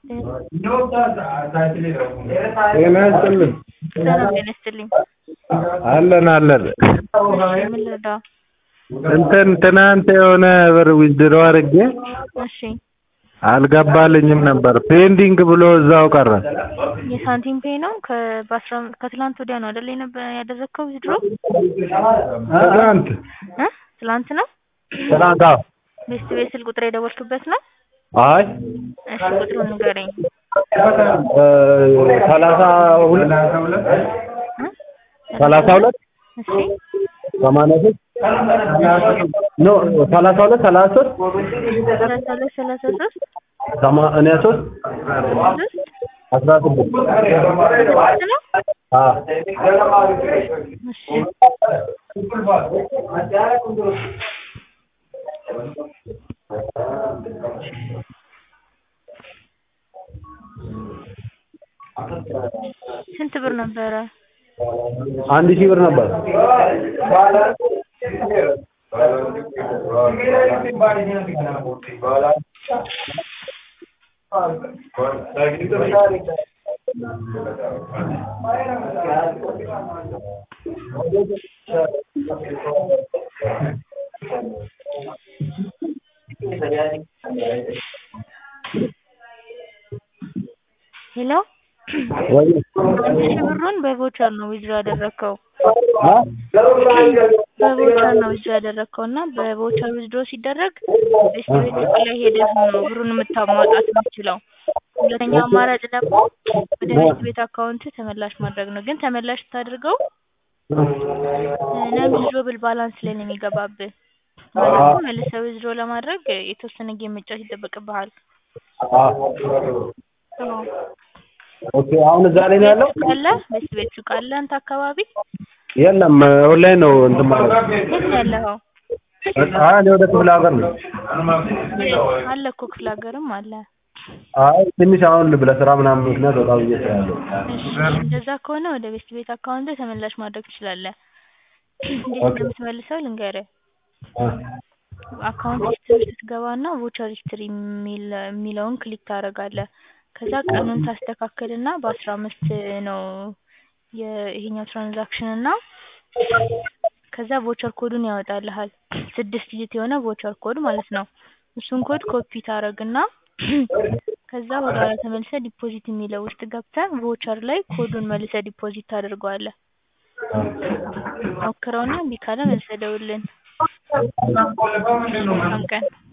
ጤና ይስጥልን ሰላም ጤና ይስጥልኝ። አለን አለን እሺ ምን ልርዳው? እንትን ትናንት የሆነ ብር ዊዝድሮ አድርጌ እሺ አልገባልኝም ነበር ፔንዲንግ ብሎ እዛው ቀረ የሳንቲም ፔይ ነው ከ በአስራ ከትላንት ወዲያ ነው አይደል የነበ ያደረግከው ዊዝድሮ ትናንት እ ትላንት ነው ትናንት አዎ ቤስት ቤት ስልክ ቁጥር የደወልክበት ነው? አይ እሺ ቁጥሩን ንገረኝ። ሰላሳ ሁለት እ ሰላሳ ሁለት እሺ ሰማንያ ሶስት ኖ ሰላሳ ሁለት ሰላሳ ሶስት ሰላሳ ሁለት ሰላሳ ሶስት ሰማንያ ሶስት ሶስት አስራ ስድስት ስድስት ነው? አዎ እሺ ስንት ብር ነበረ? አንድ ሺህ ብር ነበር ሄሎ ወይ አንድ ሺህ ብሩን በቮቸር ነው ዊዝድሮ ያደረግከው አ በቮቸር ነው ዊዝድሮ ያደረግከው እና በቮቸር ዊዝድሮ ሲደረግ ቤስት ቤት ሱቅ ላይ ሄደህ ነው ብሩን የምታ ማውጣት የምትችለው። ሁለተኛው አማራጭ ደግሞ ወደ ቤስት ቤት አካውንት ተመላሽ ማድረግ ነው። ግን ተመላሽ ስታደርገው ነን ዊዝድሮብል ባላንስ ላይ ነው የሚገባብህ። ማለትም መልሰህ ዊዝድሮ ለማድረግ የተወሰነ ጌም መጫወት ይጠበቅብሃል። አ አዎ። ኦኬ አሁን እዛ ላይ ነው ያለው ሱቅ አለ? ቤስት ቤት ሱቅ አለ አንተ አካባቢ? የለም ኦንላይን ነው እንትን ማለት ነው የት ነው ያለኸው? አይ እኔ ወደ ክፍለ ሀገር ነው አለ እኮ ክፍለ ሀገርም አለ። አይ ትንሽ አሁን ለስራ ምናምን ምክንያት ወጣ ብዬ ስላለው እሺ እንደዛ ከሆነ ወደ ቤስት ቤት አካውንት ተመላሽ ማድረግ ትችላለህ። እንዴት ኦኬ። እንደምትመልሰው ልንገርህ። አ አካውንት ሂስትሪ ስትገባና ቮቸር ሂስትሪ የሚል የሚለውን ክሊክ ታደርጋለህ። ከዛ ቀኑን ታስተካክልና በአስራ አምስት ነው የ- ይሄኛው ትራንዛክሽን እና ከዛ ቮቸር ኮዱን ያወጣልሃል። ስድስት ዲጂት የሆነ ቮቸር ኮድ ማለት ነው። እሱን ኮድ ኮፒ ታደርግና ከዛ ወደ ኋላ ተመልሰህ ዲፖዚት የሚለው ውስጥ ገብተህ ቮቸር ላይ ኮዱን መልሰህ ዲፖዚት ታደርገዋለህ። ሞክረውና እምቢ ካለ መልሰህ ደውልልን። መልካም ቀን